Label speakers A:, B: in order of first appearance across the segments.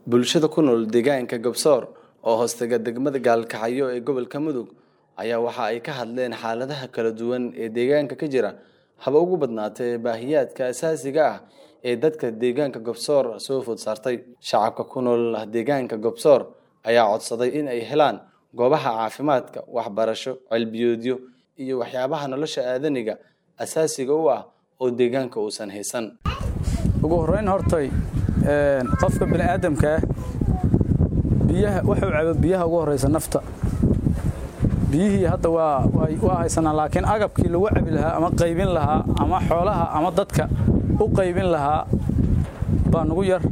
A: Bulshada ku nool deegaanka Gabsoor oo hoostaga degmada Gaalkacyo ee gobolka Mudug ayaa waxa ay ka hadleen xaaladaha kala duwan ee deegaanka ka jira haba ugu badnaatee baahiyaadka aasaasiga ah ee dadka deegaanka Gabsoor soo food saartay. Shacabka ku nool deegaanka Gabsoor ayaa codsaday in ay helaan goobaha caafimaadka, waxbarasho, cilmiyeedyo iyo waxyaabaha nolosha aadaniga aasaasiga u ah oo deegaanka uusan haysan.
B: ugu horreyn hortay een, qofka bini aadamka ah biyaha wuxuu cabo biyaha ugu horreysa nafta biyihii hadda waa waa- waa haysanaa laakiin agabkii lagu cabi lahaa ama qaybin lahaa ama xoolaha ama dadka u qaybin lahaa baa nugu yar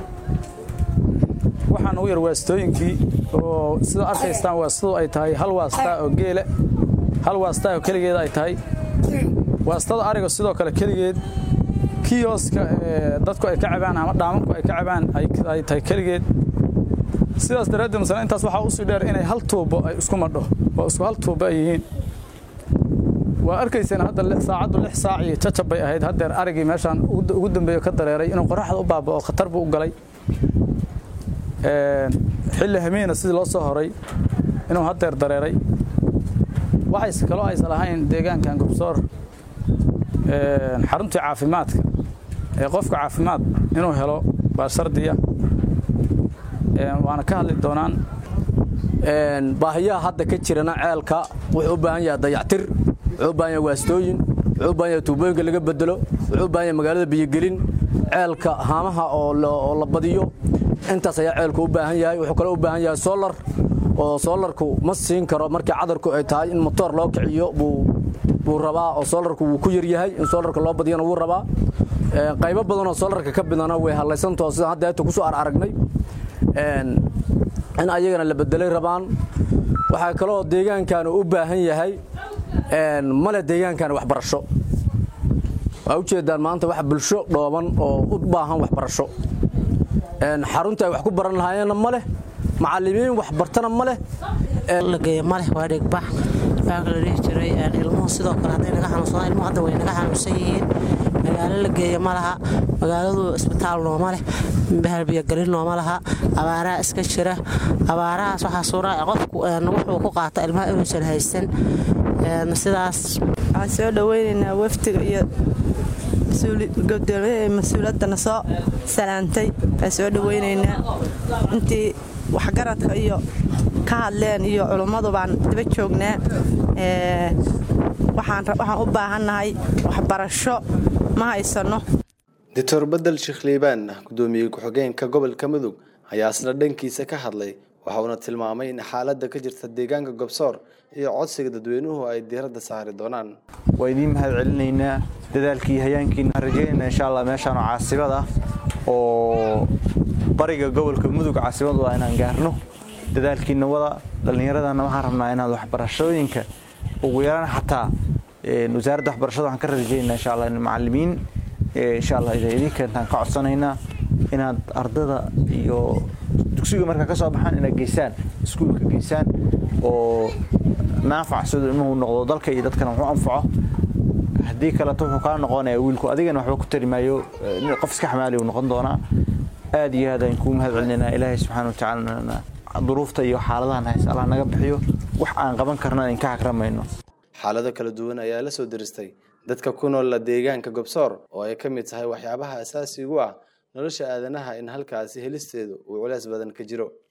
B: waxaa nugu yar waastooyinkii oo sida arkaystaan waastadu ay tahay hal waastaa oo geele hal waastaa oo keligeed ay tahay waastada ariga sidoo kale keligeed kiyoska ee dadku ay ka cabaan ama dhaamanku ay ka cabaan ay ay tahay keligeed sidaas daraaddeed masala intaas waxaa usii dheer inay hal tuubo ay isku madho oo isku hal tuubo ay yihiin waa arkayseen hadda lix- saacaddu lix saac iyo jajab bay ahayd haddeer arigii meeshaan ugu ugu dambeeyo ka dareeray inuu qoraxda u baaba'o khatar buu u galay Een, xilli hamiina sidii loo soo horay inuu haddeer dareeray waxayse kaloo aysan lahayn deegaankan gobsoor een, xaruntii caafimaadka ee qofka caafimaad inuu helo baa shardiya Een, waana ka hadli doonaan
C: Een, baahiyaha hadda ka jirana ceelka wuxuu u baahan yahay dayactir wuxuu u baahan yahay waastooyin wuxuu u baahan yahay tuubooyinka laga bedelo wuxuu u baahan yahay magaalada biyogelin ceelka haamaha oo la, oo la badiyo intaas ayaa ceelku u baahan yahay wuxuu kaloo u baahan yahay solar oo solarku ma siin karo markii cadarku ay tahay in motoor loo kiciyo buu buu rabaa oo solarku wuu ku yar yahay in solarka loo badiyana wuu rabaa Een, qaybo badan oo solarka ka bidana way hadlaysantao sidaan hadda inta kusoo aragnay Een, in ayagana la bedelay rabaan waxaa kaloo deegaankan u baahan yahay een, male deegaankan waxbarasho waa ujeedaan maanta wax bulsho dhooban oo u baahan waxbarasho Een, xarunta ay wax ku baran lahaayeenna ma leh macallimiin waxbartana ma leh
D: la geeyo maleh waa dhigbax waxaa kala dhihi jiray een, ilmuhu sidoo kale hadday naga xanuunsadaan ilmuhu hadda way naga xanuunsan yihiin magaalo la geeyo ma laha magaaladu isbitaal nooma leh bahal biyogelin nooma laha abaaraha iska jira abaarahaas waxaa suura qofku een, wuxuu ku qaata ilmaha inuusan haysan een, sidaas
E: waxaan soo dhoweynaynaa wafdiga iyo mas-uuli- gudoomiyaha ee mas-uuliyaddana soo salaantay waan soo dhoweynaynaa intii waxgaradka iyo ka hadleen iyo culummadu baan daba joognaa Ee, waxaan ra- waxaan u baahannahay waxbarasho ma haysano
A: Dr. Bedel Sheikh Liibaan gudoomiye ku-xigeenka gobolka Mudug ayaa isla dhankiisa ka hadlay waxa uuna tilmaamay in xaaladda ka jirta deegaanka Gabsoor iyo codsiga dadweynuhu ay diiradda saari doonaan.
F: waa idiin mahad celinaynaa dadaalkii hayaankiina waxaan rajaynaynaa insha allah meeshaan oo caasimad ah oo bariga gobolka mudug caasimad waa inaan gaarno dadaalkiina wada dhallinyaradana waxaan rabnaa inaad waxbarashooyinka ugu yaraan xataa een, wasaaradda waxbarashada waxaan ka rajaynaynaa insha allah in macallimiin ee, insha allah iday idin keentaan ka codsanaynaa inaad ardada iyo dugsiga markaa ka soo baxaan inaad geysaan iskuulka geysaan oo naafac siduu ilmuhu noqdo dalka iyo dadkana wuxuu anfaco haddii kaleto wuxuu kaa noqonayaa wiilku adigana waxba ku tari maayo eh, nin qof iska xamaali uu noqon doonaa aad iyo aad ayaan kuu mahad celinaynaa ilaahay subxaana watacaala duruufta iyo xaaladahan hays allah naga bixiyo wax aan qaban karna in ka hagramayno
A: Xaalado kala duwan ayaa la soo diristay dadka ku nool deegaanka Gabsoor oo ay ka mid tahay waxyaabaha aasaasiga u ah nolosha aadanaha in halkaasi helisteedu uu culays badan ka jiro.